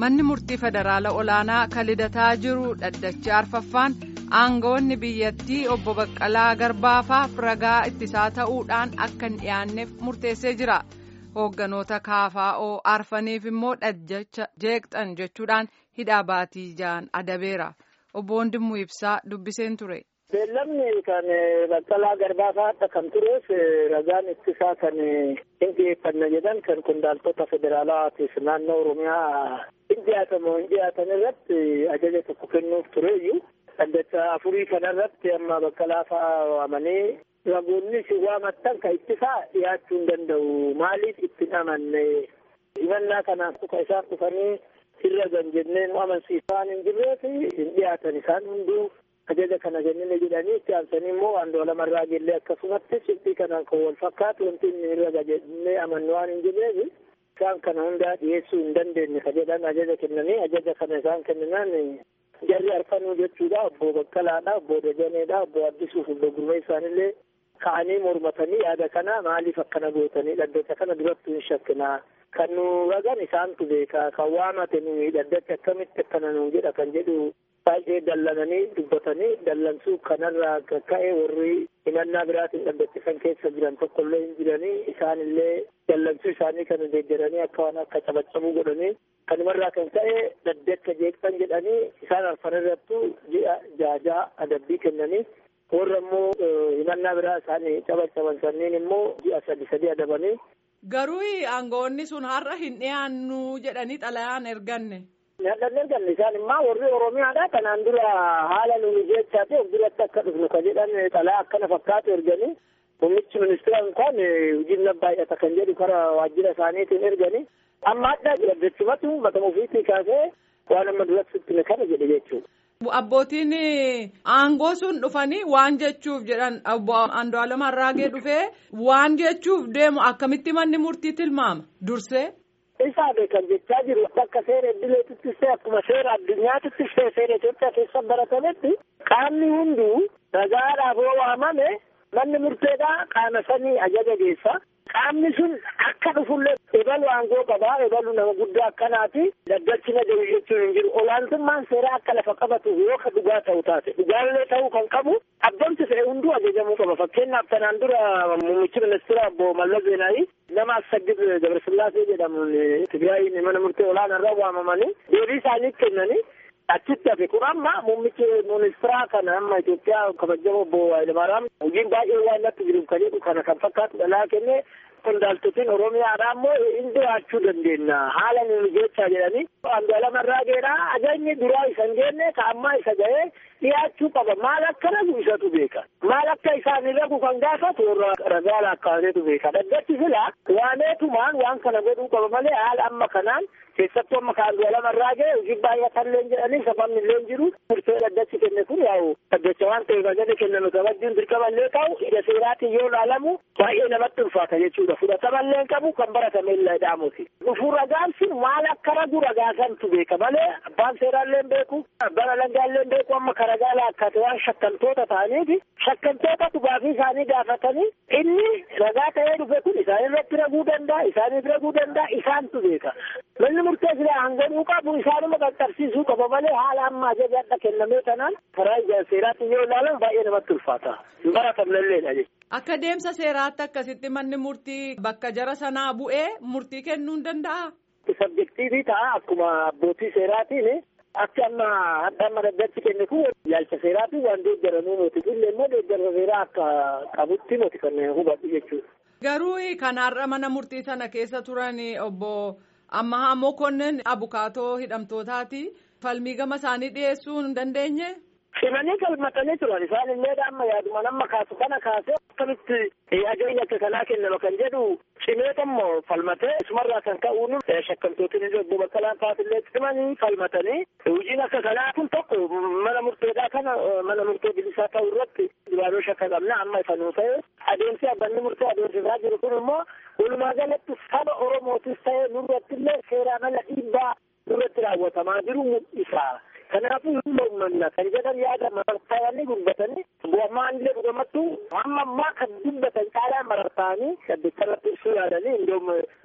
manni murtii federaala olaanaa kan lidataa jiru dhaddacha arfaffaan aangawoonni biyyattii obbo Baqqalaa Garbaafaaf ragaa ittisaa ta'uudhaan akka hin dhiyaanneef murteessee jira. Hoogganoota KFO arfaniif immoo dhaddacha jeeqxan jechuudhaan hidhaa baatii ja'an adabeera. Obbo Wandimmoo Ibsaa dubbiseen ture. Beellamni kan Baqqalaa Garbaafa akka kan tureef ragaan ittisaa kan hin dhiyeeffanna jedhan kan qondaaltota federaalaatiif naannoo Oromiyaa hin dhiyaatamu hin dhiyaatan irratti ajaja tokko kennuuf tureeyyuu dhaddacha afurii kanarratti amma Baqqalaa fa'aa waamanii ragoonni si waamattan kan ittisaa dhiyaachuu hin danda'u maaliif itti amanne himannaa kanaaf ka isaan dhufanii irra gan jennee nu amansiisaan hin jirreef hin dhiyaatan isaan hunduu ajaja kana kennine jedhanii itti aansanii immoo Andu'aalem Arraageellee akkasumatti shiftii kanaan kan wal fakkaatu wanti inni irra jennee amannu waan hin jirreef isaan kana hundaa dhiyeessuu hin dandeenye ka jedhan ajaja kennanii ajaja kana isaan kenninaan jarri arfanuu jechuudha obbo Baqqalaadha obbo Dajaneedha obbo Addisuuf obbo Gurmee isaanillee ka'anii mormatanii yaada kana maaliif akkana gootanii dhaddacha kana duratti hin shakkinaa kan nu ragan isaantu beeka kan waamate nuyi dhaddacha akkamitti akkana nu jedha kan jedhu baay'ee dallananii dubbatanii dallansuu kanarraa ka'e warri himannaa biraatiin dhaddachisan keessa jiran tokkollee hin jiranii isaanillee dallansuu isaanii kana deeggaranii akka waan akka cabaccabuu godhanii kanumarraa kan ka'e dhaddacha jeeqxan jedhanii isaan arfan irrattu ji'a jaajaa adabbii kennanii warra immoo himannaa biraa isaanii cabaccaban sanniin immoo ji'a sadi sadi adabanii. Garuu aangawoonni sun har'a hin dhiyaannu jedhanii xalayaan erganne. Nyaadhaan erganne isaan immoo warri Oromiyaadha kanaan dura haala nuyi jechaa ta'e duratti akka dhufnu ka jedhan xalaa akkana fakkaatu erganii muummichi ministeera kan hojiin baay'ata kan jedhu karaa waajjira isaaniitiin erganii amma adda dhaddachuumatu matama ofiitii kaasee waan amma duratti kana jedhe jechuudha. Abbootiin aangoo sun dhufanii waan jechuuf jedhan obbo Andu'aalem Arraagee dhufee waan jechuuf deemu akkamitti manni murtii tilmaama dursee. Isaa beekan jechaa jiru akka seera idileetittis ta'e akkuma seera addunyaatittis ta'e seera Itoophiyaa keessa baratametti qaamni hunduu ragaadhaaf yoo waamame manni murteedhaa qaama sanii ajaja geessa. Qaamni sun akka dhufullee ebalu aangoo qabaa ebalu nama guddaa akkanaati dhaddachi na jiru jechuun hin jiru olaantummaan seeraa akka lafa qabatuuf yoo ka dhugaa ta'u taate dhugaallee ta'uu kan qabu abbamti fe'e hunduu ajajamuu qaba fakkeenyaaf kanaan dura muummichi ministeera obbo Mallas Zeenaawi nama Assagid Gabrasillaasee jedhamuun Tigraayin mana murtee olaanaarra waamamanii deebii isaanii kennanii achitti hafe kun amma muummichi ministeeraa kana amma Itoophiyaa kabajamoo obbo Hayilamaaraam hojiin baay'ee waan natti jiru kan jedhu kana kan fakkaatu dhalaa kennee qondaaltotiin Oromiyaadha ammoo hin dhiyaachuu dandeenya haala nuyi jechaa jedhanii Andu'aalem Arraageedha ajajni duraa isa hin geenne ka ammaa isa ga'ee dhiyaachuu qaba maal akka ragu isatu beeka maal akka isaan ragu kan gaafatu warra ragaa laakkaateetu beeka dhaddachi silaa waaneetumaan waan kana godhuu qaba malee haala amma kanaan keessattuu amma ka Andu'aalem Arraagee hojii baay'atallee jedhanii sababni illee jiru murtee dhaddachi kenne kun yaa'u dhaddacha waan ta'eef ajaja kenname kabajjiin dirqamallee ta'u ija seeraatiin yoo ilaalamu baay'ee namatti ulfaata jechuudha fudhatamallee qabu kan baratame illee dhaamuti dhufuu ragaan sun maal akka ragu ragaasantu beeka malee abbaan seeraallee beeku abbaan alangaallee beeku amma ka ragaa laakkate waan shakkantoota ta'aniifi shakkantoota dhugaafii isaanii gaafatanii inni ragaa ta'ee dhufe kun isaan irratti raguu danda'a isaaniif raguu danda'a isaantu beeka manni murtee silaa hanganuu qabu isaanuma qaqqabsiisuu qaba malee haala amma ajaja adda kennamee kanaan karaa ija seeraatiin yoo ilaalan baay'ee namatti ulfaata hin baratamnelleedha jechuudha. Akka deemsa seeraatti akkasitti manni murtii bakka jara sanaa bu'ee murtii kennuu hin danda'a. Sabjektiivii ta'a akkuma abbootii seeraatiin akka amma hadda amma dhaddachi kenne kun ilaalcha seeraatiin waan deeggaranuu moti illee immoo deeggarsa seeraa akka qabutti moti kan hubadhu jechuudha. Garuu kanarra mana murtii sana keessa turan obbo Ammahaa Mokonnin abukaatoo hidhamtootaati falmii gama isaanii dhiyeessuu hin dandeenye. Simanii galmatanii turan isaan illee amma yaaduma nama kaasu kana kaasee akkamitti ajajni akka kanaa kennama kan jedhu cimeeta immoo falmatee isumarraa kan ka'uun shakkamtootiin illee obbo Baqqalaan fa'aatillee cimanii falmatanii hojiin akka kanaa kun tokko mana murteedhaa kana mana murtee bilisaa ta'u irratti duraanoo shakka qabna amma ifanuu ta'e adeemsi abbanni murtee adeemsisaa jiru kun immoo walumaa galatti saba Oromootis ta'e nurratti illee seeraan ala dhiibbaa nurratti raawwatamaa jiru mul'isa. Kanaafuu hin mormanna kan jedhan yaada marartaa'anii dubbatanii bu'amaan illee dhugamattu hamma ammaa kan dubbatan caalaa marartaa'anii dhaddacharratti ibsuu yaadanii indoom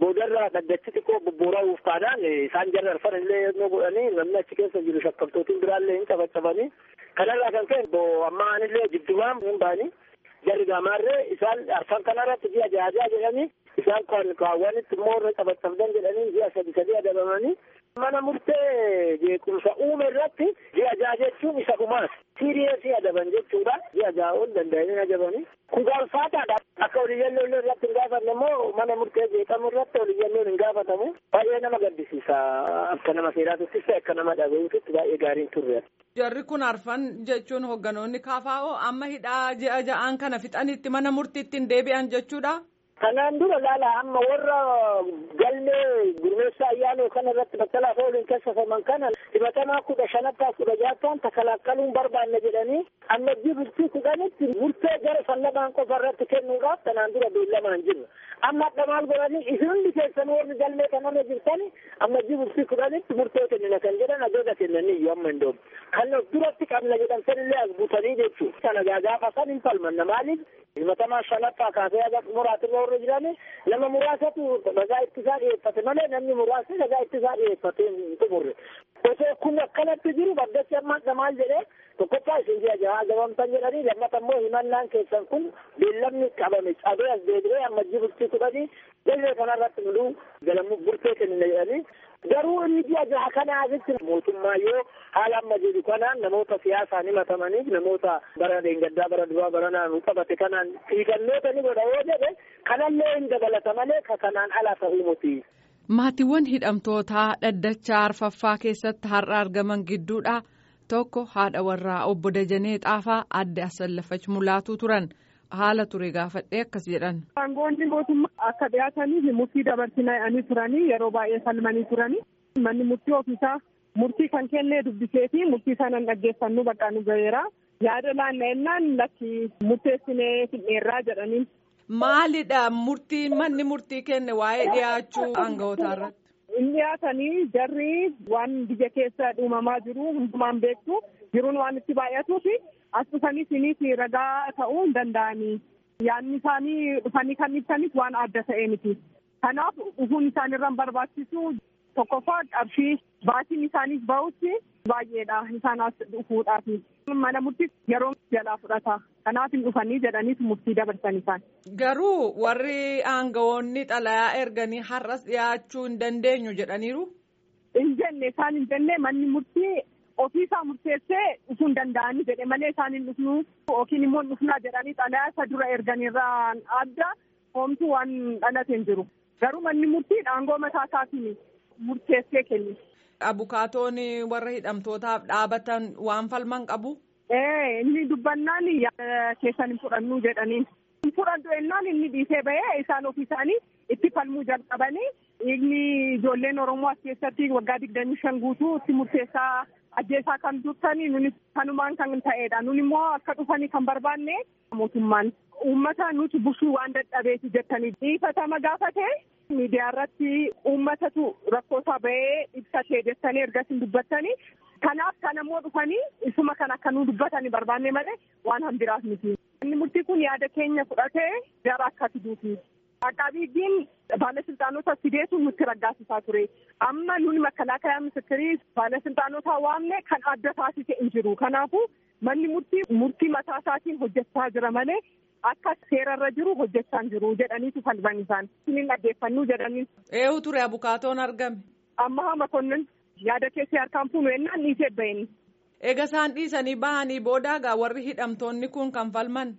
boodarraa dhaddachi xiqqoo bobbooraa'uuf taanaan isaan jarra arfan illee yemmuu godhanii namni achi keessa jiru shakkamtootiin biraallee hin cabacabanii kanarraa kan ka'e amma anillee jiddumaan hin baanii jarri gaamaarree isaan arfan kanarratti ji'a jaajaa jedhanii isaan kan kaawwanitti immoo irra cabacabdan jedhanii ji'a sadi sadi adabamanii mana murtee jeequmsa uume irratti ji'a jaha jechuun isa dhumaas siiriyeesii adaban jechuudha ji'a jaha ol danda'anii adabanii kun gaafataadha akka oliyyannoon irratti hin gaafanne immoo mana murtee jeeqamu irratti oliyyannoon hin gaafatamu baay'ee nama gaddisiisa akka nama seeraatuttis ta'e akka nama dhaga'uutitti baay'ee gaariin turre. Jarri kun arfan jechuun hogganoonni kaafaa'oo amma hidhaa ji'a ja'aan kana fixanitti mana murtiitti hin deebi'an jechuudha. Kanaan dura laala amma warra galmee gurmeessaa ayyaanoo kana irratti battalaaf ooluun keessafaman kana himatamaa kudha shanaffaa kudha ja'affaan takalakkaluun barbaanne jedhanii amma bultii kudhanitti murtee gara fallamaan qofa irratti kennuudhaaf kanaan dura beellamaan jiru. Amma adda maal godhanii isin hundi keessan warri galmee kanarra jirtani amma bultii kudhanitti murtee kennina kan jedhan adeega kennanii iyyuu amma hin doomu. Kan duratti qabna jedhan sanillee as butanii jechuudha. Kana gaafa san hin falmanna maaliif himatamaa shanaffaa kaasee aga muraatirra warra jirani nama muraasatu ragaa ittisaa dhiyeeffate malee namni muraasni ragaa ittisaa dhiyeeffate hin xumurre. Osoo kun akkanatti jiru baddachi amma maal jedhee tokkoffaa isin ji'a jahaa adabamtan jedhanii lammata immoo himannaan keessan kun beellamni qabame cabee as deebi'ee amma bultii kudhanii galmee kanarratti muluu galamu burtee kennina jedhanii garuu inni ji'a jaha kana asitti mootummaa yoo haala amma jiru kanaan namoota siyaasaan himatamaniif namoota bara deengaddaa bara duraa bara naannoo qabate kanaan xiigannoota ni godha yoo jedhe kanallee hin dabalata malee ka kanaan ala ta'uu muti. Maatiiwwan hidhamtootaa dhaddachaa arfaffaa keessatti har'a argaman gidduudha. Tokko haadha warraa obbo Dajanee Xaafaa adde Asallafach Mulaatuu turan. Haala ture gaafadhee akkas jedhan. Aangoonni mootummaa akka dhiyaatanii murtii dabarsinanii turanii yeroo baay'ee falmanii turanii manni murtii ofiisaa murtii kan kennee dubbisee fi murtii sanaan dhaggeeffannu bakka nu gaheera. Yaada laanna'ennaan lakki murteessinee fidheerraa jedhaniin. Maalidha murtii manni murtii kenne waa'ee dhiyaachuu aanga'ootaa irratti? Inni dhiyaatanii jarri waan biyya keessa dhuumamaa jiru hundumaan beektu jiruun waan itti baay'atuufi as dhufanii siiniif ragaa ta'uu hin danda'anii. Yaadni isaanii dhufanii kan ibsanis waan adda ta'e miti. Kanaaf dhufuun isaanirra hin barbaachisu tokkoffaa qarshii baatiin isaaniif bahutti baay'eedha isaan as dhufuudhaaf. Mana murtii yeroo jalaa fudhata. Kanaaf hin dhufanii jedhaniis murtii dabarsan isaan. Garuu warri aangawoonni xalayaa erganii har'as dhiyaachuu hin dandeenyu jedhaniiru. Hin jenne isaan hin jenne manni murtii ofiisaa murteessee dhufuu hin danda'anii jedhe malee isaan hin dhufnu yookiin immoo hin dhufnaa jedhanii xalayaa isa dura erganirraan adda hoomtuu waan dhalate hin jiru. Garuu manni murtii aangoo mataa isaatiin murteessee kenne. Abukaatoon warra hidhamtootaaf dhaabatan waan falman qabu. Ee inni dubbannaan keessan hin fudhannu jedhaniin. Hin fudhannu jennaan inni dhiisee bahee isaan ofii isaanii itti falmuu jalqabanii inni ijoolleen Oromoo as keessatti waggaa digdamii shan guutuu itti murteessaa ajjeesaa kan turtanii nuni kanumaan kan ta'edha. Nun immoo akka dhufanii kan barbaanne mootummaan uummata nuti bushuu waan dadhabeeti jettanii dhiifatama gaafate miidiyaa irratti uummatatu rakkoosaa bahee ibsatee jettanii ergasii dubbattanii kanaaf kan ammoo dhufanii isuma kan akka nu dubbatanii barbaanne malee waan hambiraaf miti. Inni murtii kun yaada keenya fudhatee gara akka fiduuti. Aqaabiidiin baalasiltaanota fideetu nutti raggaasisaa ture. Amma nuni makalaakaa misikiri baalasiltaanota waamne kan adda taasise hin jiru. Kanaafuu manni murtii murtii mataa isaatiin hojjechaa jira malee akka seerarra jiru hojjechaa hin jiru jedhaniitu falman isaan. Isiniin dhaggeeffannuu jedhanii. Eewu ture abukaatoon argame. Amma hama konnin yaada keessee harkaan fuunu ennaan dhiisee baheni. Eega isaan dhiisanii bahanii boodaagaa warri hidhamtoonni kun kan falman.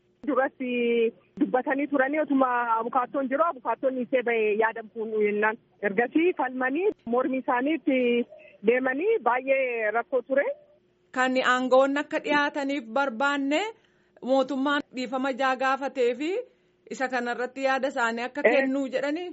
Duratti dubbatanii turanii otuma abukaattoon jiru abukaattoon dhiisee bahee yaada fuunu ennaan. Ergasii falmanii mormi isaaniitti deemanii baay'ee rakkoo ture. Kan aangoon akka dhiyaataniif barbaanne mootummaan dhiifama jaa gaafatee fi isa kanarratti yaada isaanii akka kennuu jedhanii.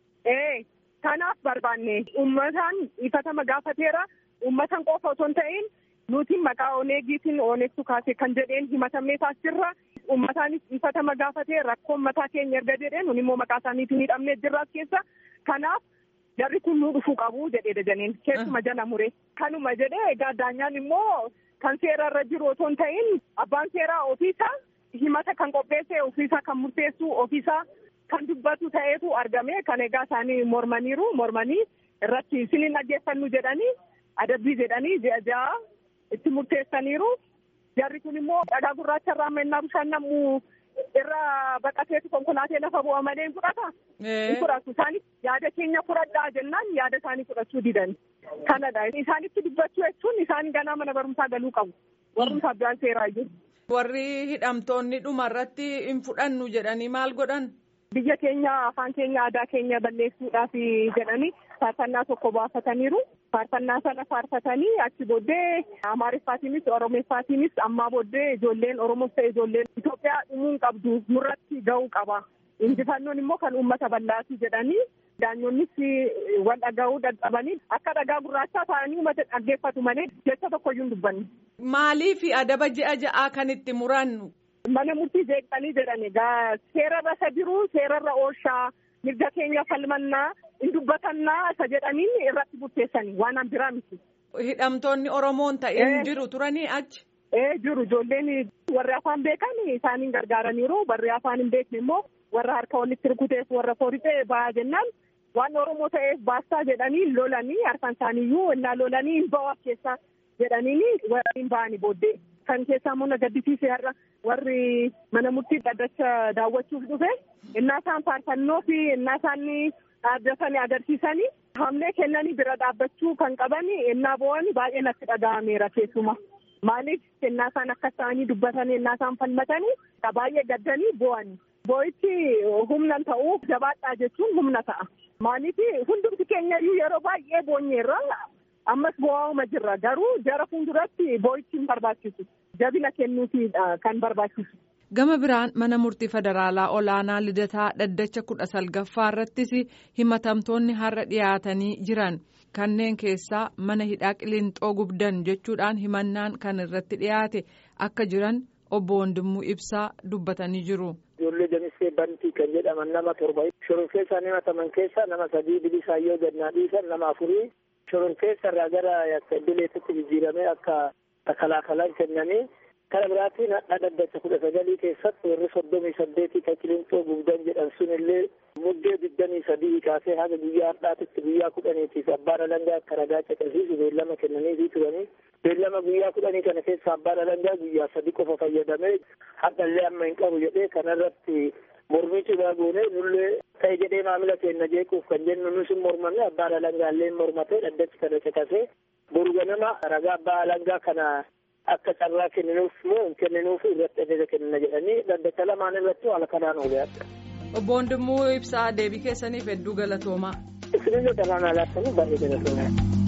Ee kanaaf barbaanne uummataan dhiifatama gaafateera uummatan qofa otoo hin ta'in nuti maqaa oneegiitiin oneegtu kaase kan jedheen himatamnee taasirra uummataanis dhiifatama gaafatee rakkoon mataa keenya erga jedheen nun immoo maqaa isaaniitiin hidhamnee jirraas keessa kanaaf jarri kun nu dhufuu qabu jedhee dajaneen keessuma jala mure kanuma jedhee egaa daanyaan immoo kan seerarra jiru otoo hin ta'in abbaan seeraa ofiisaa himata kan qopheesse ofiisaa kan murteessu ofiisaa kan dubbatu ta'eetu argame kan egaa isaanii mormaniiru mormanii irratti isiniin dhaggeeffannu jedhanii adabbii jedhanii ji'a ja'a itti murteessaniiru jarri kun immoo dhagaa gurraacha irraa mennaa bishaan namuu irra baqateetu konkolaatee lafa bu'a malee hin fudhata. Hin fudhatu isaanis yaada keenya fudhadhaa jennaan yaada isaanii fudhachuu didan. Kanadha isaanitti dubbachuu jechuun isaan ganaa mana barumsaa galuu qabu. Barumsa abbaan seeraa jiru. Warri hidhamtoonni dhuma irratti hin fudhannu jedhanii maal godhan? Biyya keenya afaan keenya aadaa keenya balleessuudhaaf jedhanii faarfannaa tokko baafataniiru. Faarfannaa sana faarfatanii achi booddee Amaariffaatiinis Oromeeffaatiinis ammaa booddee ijoolleen Oromoos ta'e ijoolleen Itoophiyaa dhumuu hin qabdu nurratti ga'uu qaba. Injifannoon immoo kan uummata bal'aati jedhanii daanyoonnis wal dhaga'uu dadhabanii akka dhagaa gurraachaa ta'anii uummata dhaggeeffatu malee jecha tokkoyyuu hin dubbanne. Maaliif adaba ji'a ja'aa kan itti murannu? Mana murtii jeeqanii jedhan egaa seerarra isa jiru seerarra oolshaa mirga keenya falmannaa hin dubbatannaa isa jedhaniin irratti murteessanii waan biraa miti. Hidhamtoonni Oromoon ta'een jiru turanii achi. Ee jiru ijoolleen warri afaan beekan isaaniin gargaaraniiru warri afaan hin beekne immoo warra harka walitti rukuteef warra foorixee ba'aa jennaan waan Oromoo ta'eef baastaa jedhanii lolanii harkaan isaaniiyyuu innaa lolanii hin ba'u keessaa jedhanii warri hin ba'anii booddee. Kan keessaa immoo na gaddisiise har'a warri mana murtii dhaddacha daawwachuuf dhufe innaa isaan faarfannoo fi innaa isaan dhaabbatanii agarsiisanii hamlee kennanii bira dhaabbachuu kan qaban innaa bo'an baay'ee natti dhaga'ameera keessuma. Maaliif innaa isaan akka isaanii dubbatanii innaa isaan falmatanii baay'ee gaddanii bo'an. Boo'ichi humna ta'uu jabaadhaa jechuun humna ta'a. Maaliif hundumti keenya iyyuu yeroo baay'ee boonyeerra ammas bo'aa'uma jirra garuu jara fuulduratti boo'ichi hin barbaachisu. Jabina kennuufiidha kan barbaachisu. Gama biraan mana murtii federaalaa olaanaa lidataa dhaddacha kudha salgaffaa irrattis himatamtoonni har'a dhiyaatanii jiran kanneen keessaa mana hidhaa qilinxoo gubdan jechuudhaan himannaan kan irratti dhiyaate akka jiran obbo Wondimmuu Ibsaa dubbatanii jiru. Ijoollee Jamisee Bantii kan jedhaman nama torba shororkeessa himataman keessaa nama sadii bilisaayyoo gannaa dhiisan nama afurii shororkeessa irraa gara idileetitti jijjiiramee akka takalaafalan kennanii Kana biraatiin hadha dhaddacha kudha sagalii keessatti warri soddomii saddeetii kan qilinxoo gubdan jedhan sun illee muddee digdamii sadii kaasee haga guyyaa har'aatitti guyyaa kudhaniitiif abbaan alangaa akka ragaa caqasiisu beellama kennaniifii turanii beellama guyyaa kudhanii kana keessa abbaan alangaa guyyaa sadi qofa fayyadamee hadhallee amma hin qabu jedhee kanarratti mormii cimaa goonee nullee ta'e jedhee maamila keenya jeequuf kan jennu nus hin mormanne abbaan alangaallee mormatee dhaddachi kana caqasee boru ganama ragaa abbaa alangaa kana akka carraa kenninuuf moo hin kenninuuf irratti ajaja kennina jedhanii dhaddacha lamaan irratti haala kanaan oole adda. Obbo Wondimmuu Ibsaa deebii keessaniif hedduu galatoomaa. Isinillee kanaan alaattanii baay'ee galatoomaa.